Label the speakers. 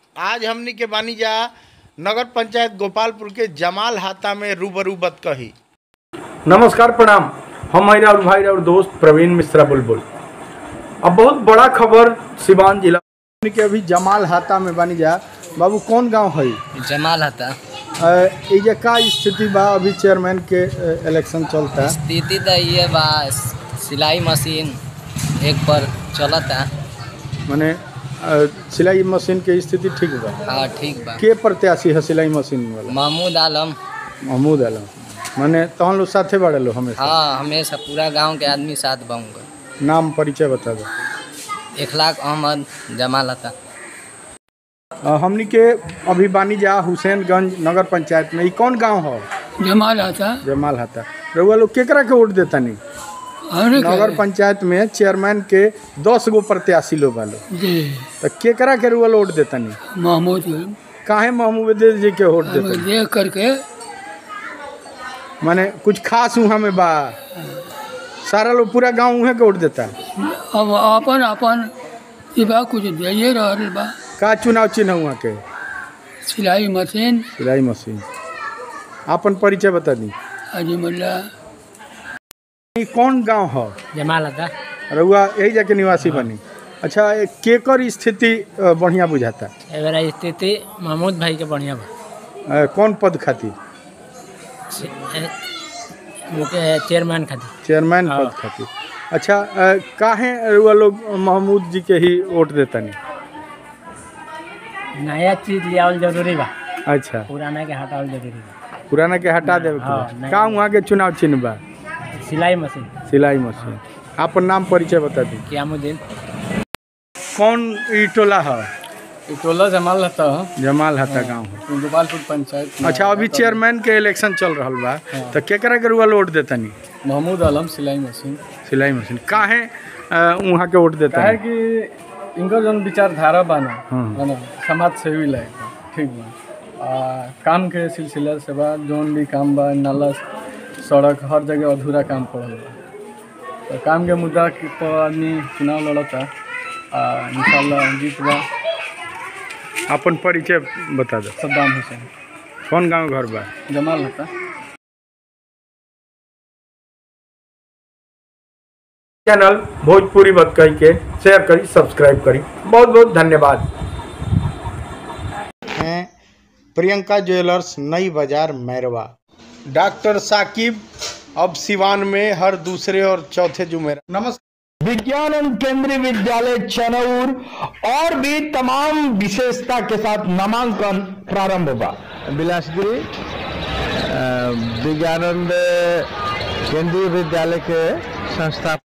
Speaker 1: आज हमनी के बानी जा नगर पंचायत गोपालपुर के जमाल हाता में रूबरू बतकही
Speaker 2: नमस्कार प्रणाम हम हई राहुल भाई और दोस्त प्रवीण मिश्रा बुलबुल अब बहुत बड़ा खबर सिवान जिला के अभी जमाल हाता में बनी जा बाबू कौन गांव है
Speaker 3: जमाल हता
Speaker 2: ये का स्थिति बा अभी चेयरमैन के अ, इलेक्शन चलता
Speaker 3: स्थिति तो ये बा सिलाई मशीन एक पर चलता
Speaker 2: माने अ, सिलाई मशीन के स्थिति ठीक बा
Speaker 3: हाँ ठीक बा
Speaker 2: के प्रत्याशी है सिलाई मशीन वाला
Speaker 3: महमूद आलम
Speaker 2: महमूद आलम माने तहन लोग साथे बाड़े लो हमेशा
Speaker 3: हाँ हमेशा पूरा गांव के आदमी साथ बाऊंगा
Speaker 2: नाम परिचय बता दो
Speaker 3: इखलाक अहमद जमाल हता
Speaker 2: अ, हमनी के अभी बानी जा हुसैनगंज नगर पंचायत में ई कौन गांव है
Speaker 4: जमाल आता
Speaker 2: जमाल हाता रउआ लोग केकरा के वोट देता नहीं
Speaker 4: अरे
Speaker 2: नगर पंचायत में चेयरमैन के दस गो प्रत्याशी लोग बालो
Speaker 4: जी
Speaker 2: तो केकरा के रुआ वोट देता नहीं
Speaker 4: महमूद
Speaker 2: काहे महमूद जी के वोट देता नहीं
Speaker 4: देख करके
Speaker 2: माने कुछ खास वहाँ में बा सारा लोग पूरा गांव उहे के वोट देता
Speaker 4: अब अपन अपन सिवा कुछ दिए रहल बा
Speaker 2: का चुनाव चिन्ह वहाँ के
Speaker 4: सिलाई मशीन
Speaker 2: सिलाई मशीन आपन परिचय बता दी
Speaker 4: हाजी मुल्ला
Speaker 2: ई कौन गांव है
Speaker 3: जमाल हता
Speaker 2: रउआ यही जाके निवासी बनी अच्छा ए, केकर स्थिति अ, बढ़िया बुझाता
Speaker 3: एवरा स्थिति महमूद भाई के बढ़िया बा
Speaker 2: अ, कौन पद खातिर
Speaker 3: चेयरमैन खातिर
Speaker 2: चेयरमैन पद खातिर अच्छा अ, काहे रुआ लोग महमूद जी के ही वोट देता नहीं
Speaker 3: नया चीज लियावल जरूरी बा
Speaker 2: अच्छा
Speaker 3: पुराना के हटावल जरूरी बा
Speaker 2: पुराना के हटा देवे के
Speaker 3: हाँ,
Speaker 2: बा।
Speaker 3: नहीं।
Speaker 2: का वहाँ के चुनाव चिन्ह बा
Speaker 3: सिलाई मशीन
Speaker 2: सिलाई मशीन आपन नाम परिचय बता दी
Speaker 3: कियामुद्दीन
Speaker 2: कौन ई टोला है
Speaker 5: टोला जमाल रहता
Speaker 2: जमाल हता गाँव है
Speaker 5: गोपालपुर पंचायत में
Speaker 2: अच्छा अभी चेयरमैन के इलेक्शन चल रहा बा तो केकरा के रुआ वोट देता नहीं
Speaker 5: महमूद आलम सिलाई मशीन
Speaker 2: सिलाई मशीन काहे अ, वहाँ के वोट देता
Speaker 5: काहे
Speaker 2: नहीं
Speaker 5: कि इनकर जौन विचारधारा बा ना
Speaker 2: हाँ।
Speaker 5: है ना समाज सेवी लायक बा ठीक बा आ, काम के सिलसिला से बा जौन भी काम बा नाला सड़क हर जगह अधूरा काम पड़ल बा तो काम के मुद्दा के तो आदमी चुनाव लड़ता आ इंशाल्लाह जीत बा
Speaker 2: अपन परिचय बता दो
Speaker 5: सद्दाम हुसैन
Speaker 2: कौन गांव घर बा
Speaker 5: जमाल रहता
Speaker 2: चैनल भोजपुरी बतकई के शेयर करी सब्सक्राइब करी बहुत बहुत धन्यवाद हैं प्रियंका ज्वेलर्स नई बाजार मैरवा डॉक्टर साकिब अब सिवान में हर दूसरे और चौथे जुमेरा नमस्कार विज्ञान एवं केंद्रीय विद्यालय चनौर और भी तमाम विशेषता के साथ नामांकन प्रारंभ हुआ
Speaker 6: बिलासपुरी विज्ञानंद केंद्रीय विद्यालय के संस्था